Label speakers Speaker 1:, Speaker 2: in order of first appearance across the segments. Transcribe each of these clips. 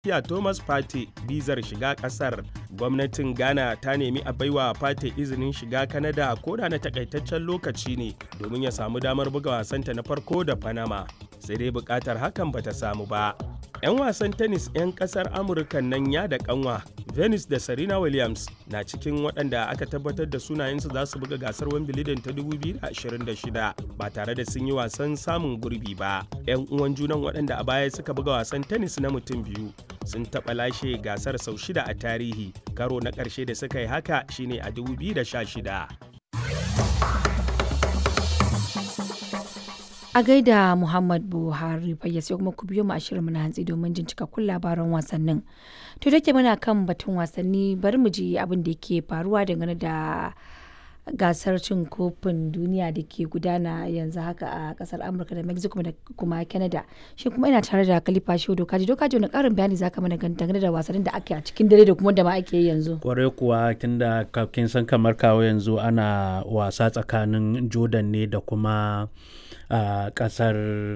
Speaker 1: Kiya Thomas Partey bizar shiga kasar. Gwamnatin Ghana ta nemi a baiwa Partey izinin shiga Canada koda na takaitaccen lokaci ne domin ya samu damar buga wasanta na farko da Panama. Sai dai bukatar hakan bata samu ba. 'Yan wasan tennis 'yan kasar Amurka nan ya da kanwa Venus da Serena Williams na cikin waɗanda aka tabbatar da sunayensu za su buga gasar Wimbledon ta 2026 ba tare da sun yi wasan samun gurbi ba. 'Yan uwan junan waɗanda a baya suka buga wasan tennis na mutum biyu sun taɓa lashe gasar sau shida a tarihi karo na ƙarshe da suka yi haka shine a 2016.
Speaker 2: A gaida Muhammad Buhari fayya sai kuma ku biyo mu a shirin na hantsi domin jin cikakkun labaran wasannin. To da ke muna kan batun wasanni bari mu ji abin da ke faruwa dangane da gasar cin kofin duniya da ke gudana yanzu haka a kasar Amurka da Mexico da kuma Canada. Shi kuma ina tare da Khalifa Shehu Dokaji. Dokaji wani karin bayani zaka mana dangane da wasannin da ake a cikin dare da kuma da ma ake yi yanzu.
Speaker 3: Kwarai kuwa tunda kin san kamar kawo yanzu ana wasa tsakanin Jordan ne da kuma a uh, kasar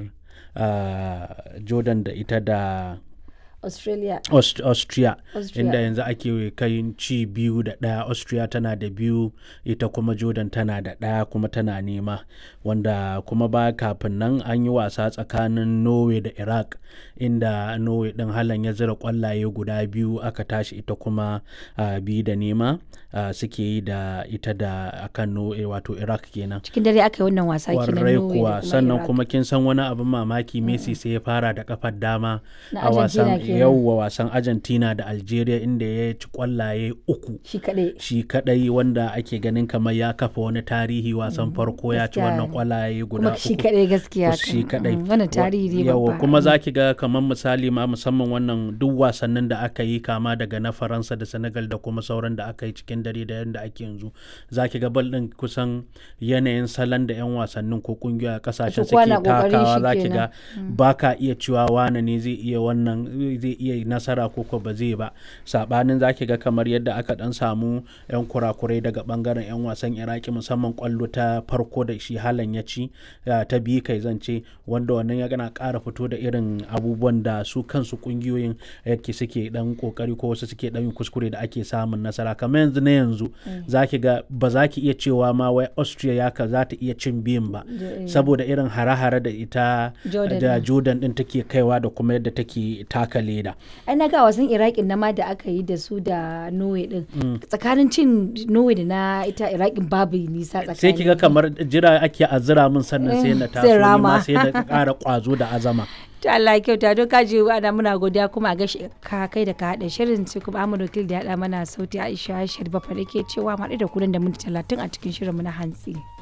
Speaker 3: uh, jordan da ita da
Speaker 2: Australia.
Speaker 3: Aust Austria,
Speaker 2: Austria.
Speaker 3: inda yanzu ake kai ci biyu da ɗaya Austria tana da biyu ita kuma Jordan tana da ɗaya kuma tana nema wanda kuma ba kafin nan an yi wasa tsakanin Norway da Iraq inda Norway ɗin halan ya zira ƙwallaye guda biyu aka tashi ita kuma uh, biyu da nema uh, suke yi da ita da akan Norway wato Iraq kenan.
Speaker 2: Cikin dare aka yi wannan wasa kenan
Speaker 3: Kwarai
Speaker 2: Norway da
Speaker 3: kuwa
Speaker 2: kuma
Speaker 3: sannan
Speaker 2: Iraq.
Speaker 3: kuma kin san wani abin mamaki Messi sai ya fara da kafar dama
Speaker 2: Na
Speaker 3: a wasan
Speaker 2: Argentina kenan.
Speaker 3: yauwa wasan Argentina da Algeria inda ya ci kwallaye uku
Speaker 2: Shi kaɗai.
Speaker 3: shi kadai wanda ake ganin kamar ya kafa wani tarihi wasan farko ya ci
Speaker 2: gaskiya
Speaker 3: wannan
Speaker 2: ne.
Speaker 3: kwallaye guda
Speaker 2: Kuma shi
Speaker 3: uku
Speaker 2: kaɗai gaskiya.
Speaker 3: shi
Speaker 2: kan.
Speaker 3: kadai
Speaker 2: Mm, Wannan tarihi ne
Speaker 3: yawa
Speaker 2: babba.
Speaker 3: kuma za ki ga kamar misali ma musamman wannan duk wasannin da aka yi kama daga na faransa da senegal da kuma sauran da aka yi cikin dare da yadda ake yanzu za ki ga bal din kusan yanayin salon da 'yan wasannin ko kungiyoyi a kasashen
Speaker 2: Su kowa
Speaker 3: suke
Speaker 2: na ƙoƙarin
Speaker 3: takawa
Speaker 2: shi
Speaker 3: za ki
Speaker 2: kenan.
Speaker 3: ga ba ka iya cewa wane ne zai iya wannan zai iya nasara ko ko ba zai ba sabanin za ki ga kamar yadda aka dan samu 'yan kurakurai daga bangaren 'yan wasan iraki musamman kwallo ta farko da shi halan ya ci ya ta biyu kai zance wanda wannan ya gana ƙara fito da irin abubuwan da su kansu kungiyoyin yake suke dan kokari ko wasu suke dan yin kuskure da ake samun nasara kamar yanzu na yanzu za ki ga ba za ki iya cewa ma wai austria ya ka za ta iya cin biyun ba saboda irin hare-hare da ita
Speaker 2: Jordan
Speaker 3: da
Speaker 2: din.
Speaker 3: jordan din take kaiwa da kuma yadda take taka leda
Speaker 2: ai na ga wasan iraqin na ma da aka yi da su da norway din tsakanin cin norway da na ita iraqin babu nisa tsakanin
Speaker 3: sai ki ga kamar jira ake azira min sannan sai na
Speaker 2: sai
Speaker 3: taso ni ma
Speaker 2: rama.
Speaker 3: sai da ƙara ƙwazo da azama
Speaker 2: to Allah ya kyauta don kaji ana muna godiya kuma a gashi ka kai da ka haɗa shirin sai kuma Ahmad Wakil da ya haɗa mana sauti Aisha Sharifa fa ke cewa mu haɗu da ku nan da minti talatin a cikin shirin mu na hantsi.